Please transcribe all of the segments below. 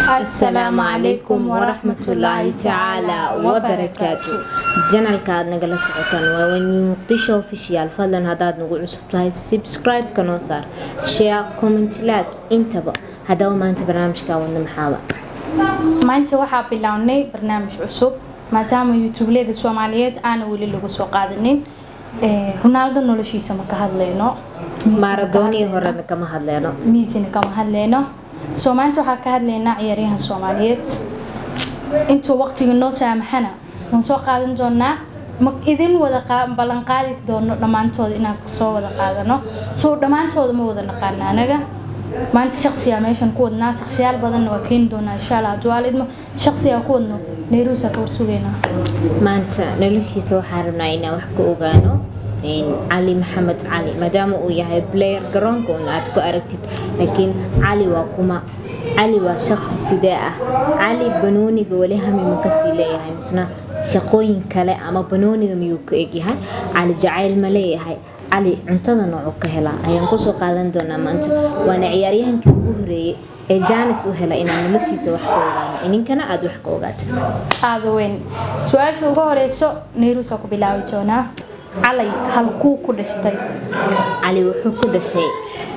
asalaamu calaykum waraxmatullaahi tacaala wabarakaatu janalka aad nagala socotaan waa wani muqdisho official fadlan haddaad nagu cusub tahay subscribe-ka noo saar share comment like intaba haddaba maanta barnaamijka wadna maxaaba maanta waxaa bilownay barnaamij cusub maadaama youtubeleda soomaaliyeed aana weli lagu soo qaadanin ronaaldo noloshiisa ma ka hadlayno maaradoonii horena kama hadleeno miisina kama hadlayno soo maanta waxaa ka hadlaynaa ciyaaryahan soomaaliyeed intuu waqtiga noo saamaxana waan soo qaadan doonaa ma idin wada ballan qaadi doono dhammaantooda inaan soo wada qaadano soo dhammaantooda ma wada naqaana anaga maanta shaqsiyaa meeshan ku wadnaa shaqsiyaal badanna waa keeni doonaa insha allah hadduu aalidmo shaqsiyaa ku wadno nairuusa ka warsugeynaa maanta noloshiisa waxaa rabnaa inaan wax ka ogaano cali maxamed cali maadaama uu yahay player garoonka un aad ku aragtid laakiin cali waa kuma cali waa shaqsi sidee ah cali banooniga weli hami ma kasii leeyahay misna shaqooyin kale ama banooniga miyuu ka egyahay cali jacayl ma leeyahay cali cuntada noocu ka helaa ayaan kusoo qaadan doonaa maanta waana ciyaaryahankii ugu horeeyey ee jaanis u hela inaan noloshiisa wax ka ogaano ininkana aada wax ka ogaato aada weyn su-aasha ugu horeyso nairuusa ku bilaabi doonaa calay halkuu ku dhashtay cali wuxuu ku dhashay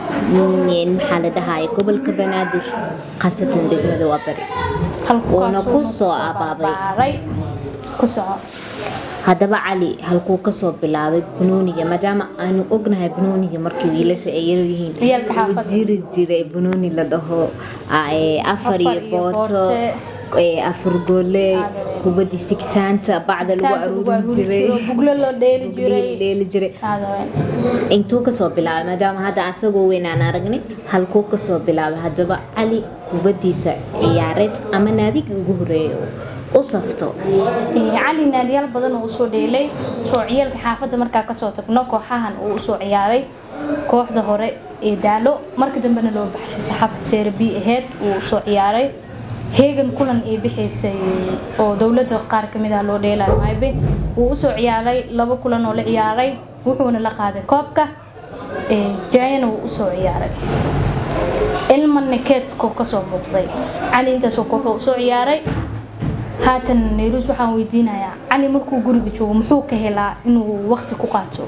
maxaa la dhahaya gobolka banaadir khasatan degmada waa bari uuna ku soo abaabay ku soco haddaba cali halkuu kasoo bilaabay banooniga maadaama aanu ognahay banooniga markii wiilasha ay yaryihiin Ciyaalka xaafadda. jiri jiray banooni la dhaho afar iyo booto afar goole kubadii sigsaanta bacda lagu aruurin jiray buglo loo dheeli jiray dheeli jiray aada weyn intuu kasoo bilaabay maadaama hadda asagoo weyn aan aragnay halkuu kasoo bilaabay haddaba cali kubadiisa ciyaareed ama naadiga ugu horeeya u safto cali naadiyaal badan uu usoo dheelay soo ciyaalka xaafadda markaa kasoo tagno kooxahan uu usoo ciyaaray kooxda hore ee daalo marka dambena loo baxshay saxaafad seere b aheyd uu usoo ciyaaray heegan kulan ay bixaysay oo dowladda qaar kamid ah loo dheelayo maybe wuu usoo ciyaaray laba kulan oo la ciyaaray wuxuuna la qaaday koobka jaayana wuu usoo ciyaaray ilma nekeedkoo kasoo muuqday cali intaasoo kooxuu usoo ciyaaray haatan nairuus waxaan weydiinayaa cali markuu guriga joogo muxuu ka helaa inuu waqti ku qaato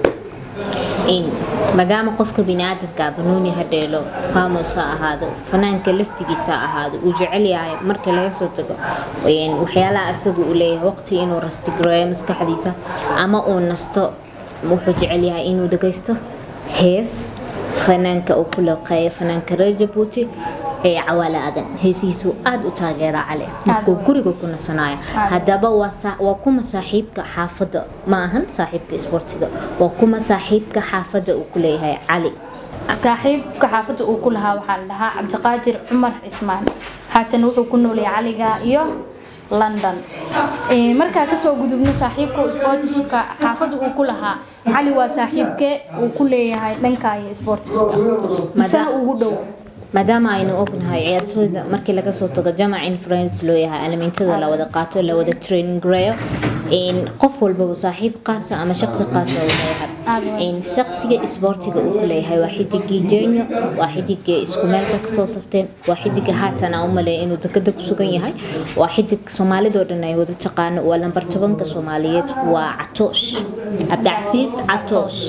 maadaama qofka biniaadamka banooni ha dheelo famos ha ahaado fanaanka laftigiisa ha ahaado uu jecel yahay marka laga soo tago waxyaalaha asaga uu leeyahay waqti inuu rastigareeyo maskaxdiisa ama uu nasto wuxuu jecel yahay inuu dhagaysto hees fanaanka uu ku laqeeyo fanaanka reer jabuuti ee cawaale adan heesihiisuu aada u taageera cali markuu guriga ku nasanayo haddaba waa kuma saaxiibka xaafadda ma ahan saaxiibka isboortiga waa kuma saaxiibka xaafadda uu ku leeyahay cali saaxiibka xaafadda uu ku lahaa waxaa la dhahaa cabdiqaadir cumar cismaan haatan wuxuu ku noolyahay caliga iyo london markaa kasoo gudubno saaxiibka isboortiska xaafadda uu ku lahaa cali waa saaxiibkee uu ku leeyahay dhanka iyo isboortiska misana ugu dhow maadaama aynu ognahay ciyaartooyda markii laga soo tago jamac in friends loo yahay alamintada la wada qaato la wada training gareeyo qof walbaba saaxiib qaasa ama shaqsi qaasa uu leeyahay shaqsiga isboortiga uu ku leeyahay waa xidigii jenyo waa xidiga isku meelka kasoo safteen waa xidiga haatan aan u maleeya inuu dekada ku sugan yahay waa xidig soomaalidoo dhan ay wada taqaano waa lambar tobanka soomaaliyeed waa catoosh cabdicasiis catoosh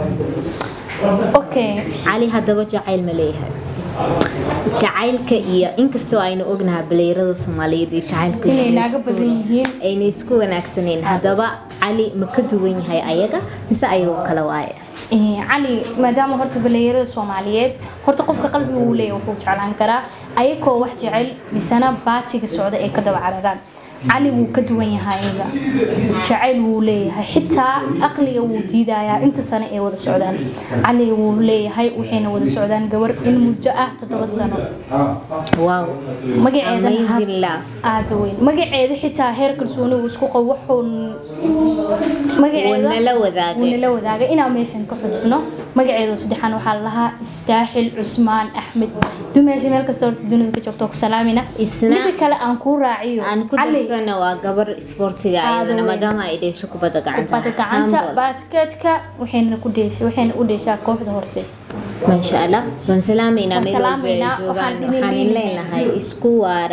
okay cali haddaba jacayl ma leeyahay jacaylka iyo inkastoo aynu ognahay baleyrada soomaaliyeed iyo jacaylka inay naaga badan yihiin ayna isku wanaagsaneen haddaba cali ma ka duwan yahay ayaga mise ayagoo kale waaye cali maadaama horta baleeyarada soomaaliyeed horta qofka qalbiga uu leeyahay wuxuu jeclaan karaa ayagoo wax jecel misena baatiga socda ee ka daba cararaan cali wuu ka duwan yahay ayaga jacayl wuu leeyahay xitaa aqliga wuu diidayaa inta sano ay wada socdaan cali wuu leeyahay waxayna wada socdaan gabar in muddo ah toddoba sano wow magaceeda amazing love aada weyn magaceeda xitaa heer kalsooni uu isku qabo wuxuu magaceeda nala wadaagay wuu nala wadaagay inaan meeshan ka xujisno magaceedu saddexaan waxaa la lahaa istaaxil cusmaan axmed dumeesha meel kasta horta dunida ka joogto ku salaamina Isna- mida kale aan kuu raaciyo aan ku Cali, darsana waa gabar isboortiga ayadana weyn. maadaama ay dheesho kubadda gacanta kubadda gacanta Handball. baaskeetka waxayna ku dheeshay waxayna u dheeshaa kooxda horse maasha allah waan salaameynaa Waan meel walba ay salaameynaa, joogaan waxaan idin waxaan leeyahay. leenahay isku waara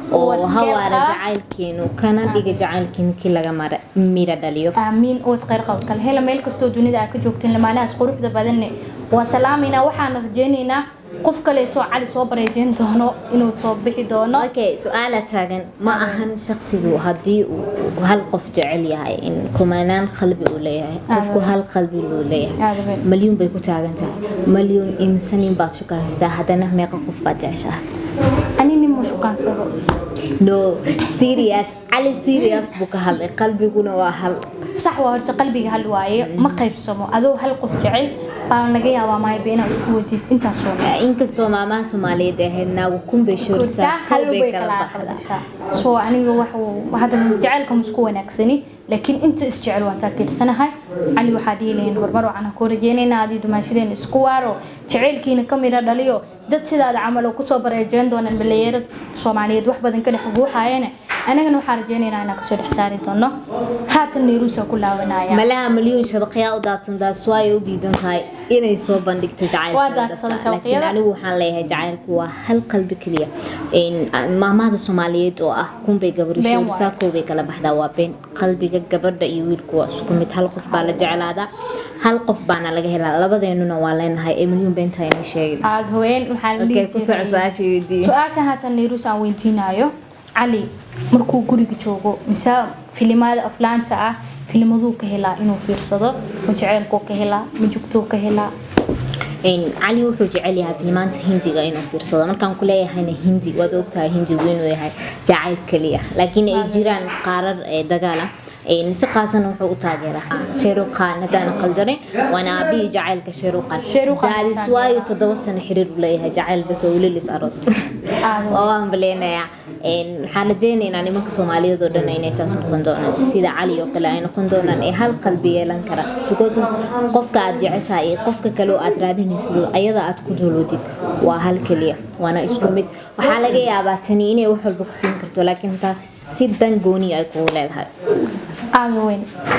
oo Ubad hawaara khayr qaba. jacaylkeenu kana dhiga jacaylkeenu kii laga mara mira dhaliyo aamiin ood khayr qabo kale hela meel kastoo dunida aad ka joogteen lamaanahaas quruxda badanne waa salaamayna waxaana rajaynaynaa qof kaleeto cali soo bareejeyn doono inuu soo bixi doono okay su-aala taagan ma ahan shaqsigu haddii uu hal qof jecel yahay in kumanaan qalbi uu leeyahay qofku hal qalbi luu leeyahay Aad weyn. malyuun bay ku taagan tahay malyuun imsanin baad shukaystaa haddana meeqa qof baad jeceshahay ani nin ma shukaansado no serious cali serious buu ka hadlay qalbiguna waa hal sax waa horta qalbiga hal waaye ma qaybsamo adoo hal qof jecel baa laga yaabaa maayba inaa isku wadid intaasoo dhan. inkastoo maamaha soomaaliyeed ay ahayd naagu kunbay shoorsaa hal kolbay bay kala kala baxdaa aqbashaa soo aniga waxa uu- hadda jacaylka musku wanaagsani laakiin inta isjecel waan taageersanahay cali waxaa dhihi lahayn horumar waxaan ku rajeynaynaa adii dumaashadeena isku waaro jacaylkiina ka mira dhaliyo dad sidaada camal oo kusoo bareejeyn doonaan dhalinyaro soomaaliyeed wax badan ka dhex guuxayana anagana waxaan rajeynaynaa inaan kasoo dhex saari doono haatan nairuusa ku laabanaya malaha malyuun shabaqyaa u daadsan taas waa ay u diidan tahay inay soo bandhigto jacaylka Waa daadsaday dadka. laakiin shabaqyada. anigu waxaan leeyahay jacaylku waa hal qalbi keliya Een, maamahda soomaaliyeed oo ah kunbay gabadho Been shoor waaye. saakoo bay kala baxdaa waa been qalbiga gabadha iyo wiilku waa isku mid hal qof baa la jeclaadaa hal qof baana laga helaa labadeenuna waa leenahay ee malyuun beenta ayna sheegin aad haween waxaa la Okay, dhihi ku soco jiray su-aasha weydiiye. su-aasha haatan nairuus aan weydiinayo cali markuu guriga joogo mise filimada aflaanta ah filmaduu ka helaa inuu fiirsado ma jaceylkuu ka helaa ma jugtuu ka helaa Een, cali wuxuu jecel yahay filmaanta hindiga inuu fiirsado markaan ku leeyahayna hindi waad ogtahay hindigu inuu yahay jacayl keliya laakiin ay jiraan qaarar ee dagaal ah Een, si qaasana wuxuu u taageeraa sheeruqaan haddaan qaldanin waana aabihii jacaylka sheeruqaan Shah Rukh Khan daadis taageera. waayo toddoba sano xiriir u leeyahay jacayl bas oo welilis aroos Aad waa waan baleenayaa Een, waxaan rajeynaynaa nimanka soomaaliyeed oo dhan inay saas noqon doonaan sida cali oo kale ay noqon doonaan ee hal qalbi yeelan kara because of qofka aad jeceshahay iyo qofka kale oo aad raadinayso ayada aad ku dooloodid waa hal keliya waana isku mid waxaa laga yaabaa tani inay wax walba ku siin karto laakiin taas si dan gooni ay kugu leedahay aada weyn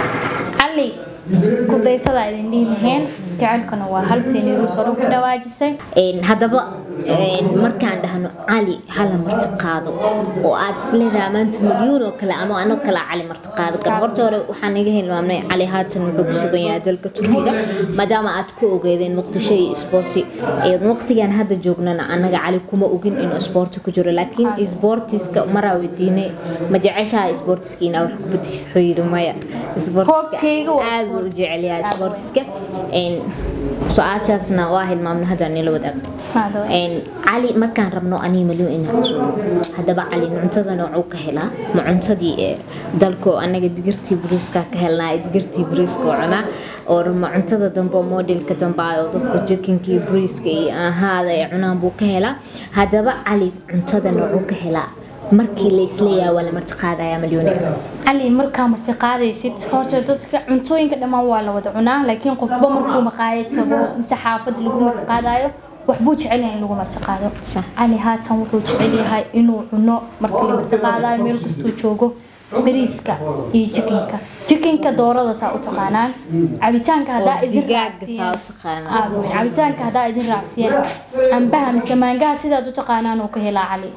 cali kudaysadaa idin dhihi laheen jaceylkana waa hal si nairuus hore ku dhawaajisay Een, haddaba een, markaan dhahno cali hala marti qaado oo aad isleedahay maanta milyuun oo kale ama anoo kale cali marti qaado karo horta hore waxaan iga hilmaamnay cali haatan wuxuu ku sugan yahay dalka turkiga maadaama aad ku ogeedeen muqdisho iyo isboorti Een, waqtigan hadda joognana anaga cali kuma ogin inuu isboorti ku jiro laakiin isboortiska maraa weydiinay ma jeceshaha isboortiska inaa wax ku bedesho wuxuu yidhi maya Hoobkayga waa aad buu u sports. jecel yahay Aad isboortiska Een, su-aashaasna waa hilmaamna hadda nila wadaagna Aada weyn. Een, cali markaan rabno anii malyo inaan casuumo haddaba cali cuntada noocuu ka helaa ma cuntadii ee dalko anaga digirtii bariiska ka helnaa ee digirtii bariiska oo cunaa oo ma cuntada dambe oo modelka dambe ah oo dadku jikinka iyo bariiska iyo ahaada ay cunaan buu ka helaa haddaba cali cuntada noocuu ka helaa markii la isleeyahay waa la marti qaadayaa malyoone cali markaa marti qaadaysid horta dadka cuntooyinka dhammaan waa la wada cunaa laakiin qofba markuu maqaayad tago mise xaafad lagu marti qaadayo waxbuu jecel yahay in lagu marti qaado Sax. cali haatan wuxuu jecel yahay inuu cuno markii la marti qaadayo meel kastuu joogo bariiska iyo jikinka jikinka doorada saa u taqaanaan cabitaanka haddaa idin digaaga saa raacsiiyaan u taqaanaa aada weyn cabitaanka haddaa idin raacsiiyaan cambaha mise maangaha sidaad u taqaanaan uu ka helaa cali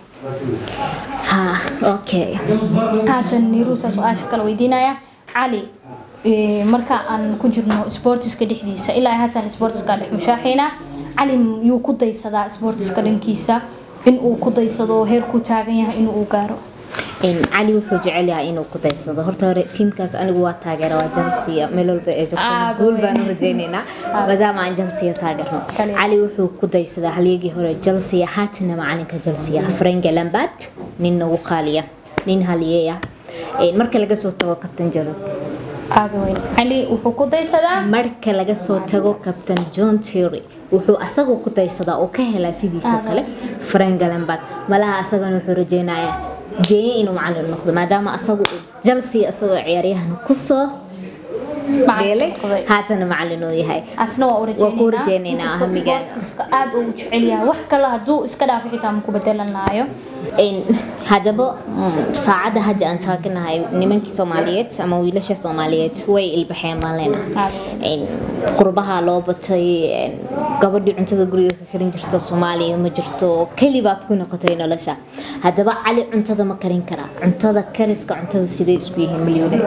ha okay haatan niruusa su-aasha kale weydiinaya cali eh, marka aan ku jirno sportiska dhexdiisa ilaa haatan sportiska dhex mushaaxayna cali yuu ku daysadaa sportiska dhankiisa in uu ku daysado heerkuu taagan yahay in uu gaaro Een, cali wuxuu jecel yahay inuu ku daysado horta hore tiimkaas anigu waa taageera waa Chelsea meel walba ay Ah, joogto guul weyn. baan u rajaynaynaa maadaama aan Chelsea taageerno Kaliya. cali wuxuu ku daysadaa halyagii hore Chelsea haatana macalinka Chelsea Frank Lampard nin ugu qaaliya nin halyeeya Een, marka laga soo tago captain Giroud aada weyn cali wuxuu ku daysadaa marka laga soo tago captain John Terry wuxuu asagu ku daysadaa oo ka helaa sidiisoo Aad. kale Frank Lampard malaha asagana wuxuu rajaynayaa geeye inuu macalin noqdo maadaama asagu uu Chelsea asagoo ciyaaryahan kusoo dheelay noqday. haatana macalin uu yahay asna waa u Waa ku rajaynaynaa Inkastoo hamigaana. sportiska aad uu jecel yahay wax kale hadduu iska dhaafo xitaa ma ku bedelanaayo haddaba saacadda hadda aan taaganahay nimankii soomaaliyeed ama wiilasha soomaaliyeed way ilbaxeen baan leenahay qurbaha loo batay gabadhii cuntada guriga ka karin jirto soomaaliya ma jirto keli baad ku noqotay nolosha haddaba cali cuntada ma karin karaa cuntada kariska cuntada sidee isku yihiin milyuune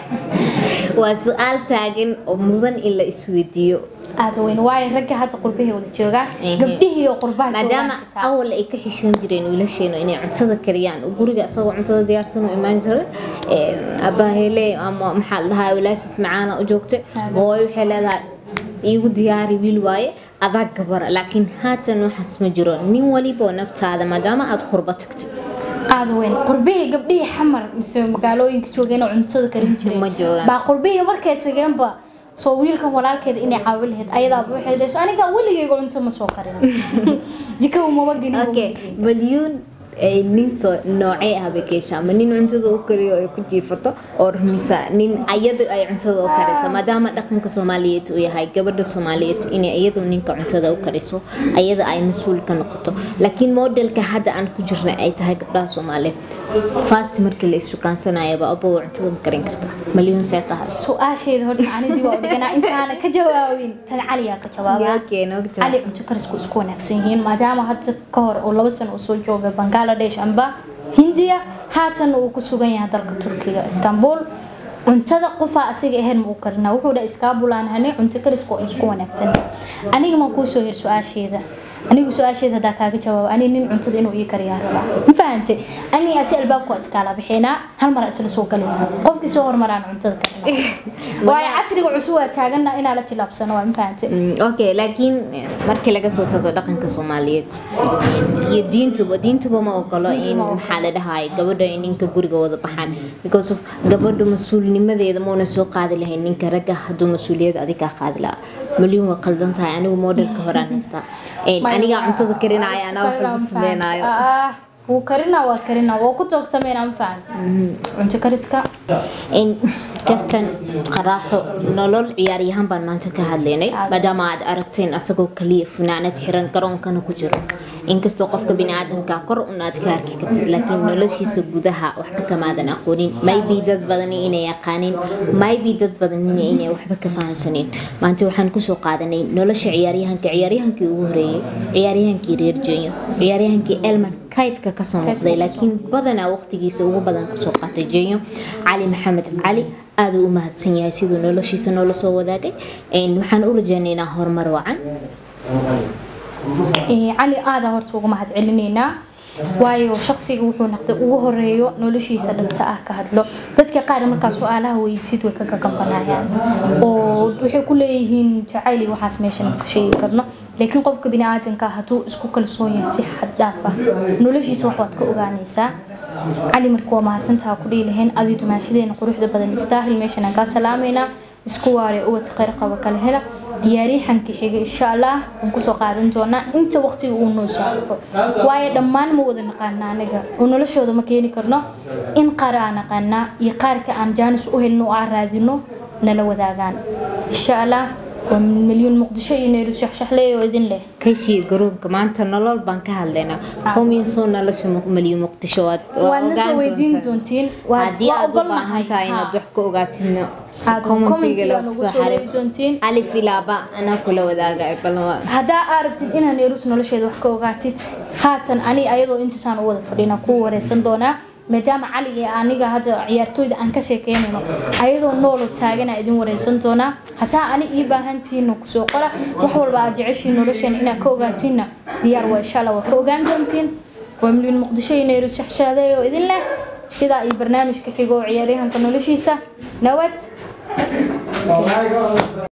waa su-aal taagan oo mudan in la isweydiiyo aada weyn waayo ragga hadda qurbahii wada joogaan gabdhihii oo qurbaha maadaama awal ay ka xishoon jireen wiilasheenu inay cuntada kariyaan guriga isagoo cuntada diyaarsan u imaan jiray abaahele ama maxaa dhahaa walaashiis macaana u joogtay hooyo waxay leedahay iigu diyaari wiil waaye adaa gabara laakiin haatan waxaas ma jiro nin waliba naftaada maadaama aada qurbo tagto aada weyn qurbihii gabdhihii xamar mise magaalooyinka joogeen oo cuntada karin jireen ma joogaan baa qurbihii markay tageenba soo wiilkan walaalkeeda inay caawi lahayd ayadaaba waxay dhahayso aniga weligayga cunto ma soo karin jika umaba gelin okay milyuun nin soo noocee ah bay keesha ama nin cuntada u kariyo ay ku jiifato oo mise nin ayada ay cuntada u karisa maadaama dhaqanka soomaaliyeed uu yahay gabadha soomaaliyeed inay iyadu ninka cuntada u kariso ayada ay mas-uul ka noqoto laakiin modelka hadda aan ku jirna ay tahay gabdhaha soomaaliyeed fast markii la issukaansanayaba abow cuntada ma karin karta milyuun see tahay su-aasheeda horta anidii waa dhiganaa intaana ka jawaabin tan caliyaa ka jawaaba cali cunto karisku isku wanaagsan yihiin maadaama hadda ka hor oo laba sano uu soo joogay bangladesh amba hindiya haatan uu ku sugan yahay dalka turkiga istanbul cuntada qofaa asiga ahayn ma u karina wuxuu dha iskaabulaan hanay cunto karisku oo isku wanaagsan aniga ma kuu soo hir su-aasheeda anigu su-aasheeda haddaa kaaga jawaabo ani nin cuntada inuu ii kariyaa rabaa ma fahante ani asi albaabku waa iskaala bixinaa hal mar isla soo galina qofkii soo hormaraan cuntada karina waayo casriga cusub waa taagana inaa la tilaabsano waa ma fahante okay laakiin markii laga soo tago dhaqanka soomaaliyeed iyo diintuba diintuba ma ogolo in maxaa la dhahay gabadha ay ninka guriga wada baxaan because of gabadha mas-uulnimadeeda mauna soo qaadi lahayn ninka ragga hadduu mas-uuliyad adigaa qaadi lahaa malyuun waa qaldan tahay anigu modelka horaan haystaa anigaa cuntada karinaya anaa waxba ku sameynayo wuu karina waa karina waa ku toogtameyna ma fahanta cunto kariska kaftan qaraaxo nolol ciyaaryahan baan maanta ka hadlaynay maadaama aad aragteen asagoo kaliya funaanad xiran garoonkana ku jiro inkastoo qofka biniaadanka kor un aad ka arki kartid laakiin noloshiisa gudaha waxba kamaadan aqoonin maybe dad badani inay yaqaanin maybe dad badani inay waxba ka fahansanin maanta waxaan kusoo qaadanay nolosha ciyaaryahanka ciyaaryahankii ugu horeeyey ciyaaryahankii reer jenyo ciyaaryahankii elman kaydka kasoo muuqday laakiin badanaa waqtigiisa ugu badan kusoo qaatay jenyo cali maxamed cali aada u mahadsan yahay siduu noloshiisa noola soo wadaagay waxaan u rajeynaynaa horumar wacan cali aada horta uga mahad celinaynaa waayo shaqsiga wuxuu noqday ugu horeeyo noloshiisa dhabta ah ka hadlo dadka qaar markaa su-aalaha weydiisid way ka gagambanayaan oo waxay ku leeyihiin jacayli waxaas meeshan ka sheegi karno laakiin qofka biniaadanka hadduu isku kalsoon yahay si xad dhaaf ah noloshiisa wax waad ka ogaanaysaa cali marka waa mahadsantaha ku dhihi lahayn adii dumaashadeena quruxda badan istaahil meeshan aan kaa salaameynaa isku waare ubad khayr qaba kala hela ciyaaryahankii xiga insha allah waan kusoo qaadan doonaa inta waqtiga uu noo soo arko waayo dhammaan ma wada naqaana aniga oo noloshooda ma keeni karno in qaar aan naqaanaa iyo qaarka aan jaanis u helno oo aan raadino nala wadaagaan insha allah waa milyuun muqdisho iyo nairu shaxshaxley oo idin leh kashii garoonka maanta nolol baan ka hadlaynaa hominsoo nolosha malyuun muqdisho waad waadna soo weydiin doontiin haddii aad u baahan tahay inaad wax ka ogaatidna alif ilaaba anaa kula wadaaga haddaa aragtid inaa neerus nolosheeda wax ka ogaatid haatan ani ayadoo intaasaan u wada fadhina ku wareysan doonaa maadaama caliga aniga hadda ciyaartooyda aan ka sheekeynayno ayadoo noolo taagana idin wareysan doonaa hataa ani ii baahantihiina kusoo qora wax walba aad jeceshiin nolosheena inaad ka ogaatiinna diyaar waa insha allah waa ka ogaan doontiin waa milyuun muqdisho iyo neerus shaxshaadey oo idin leh sidaa iyo barnaamijka xigo oo ciyaaryahanka noloshiisa nabad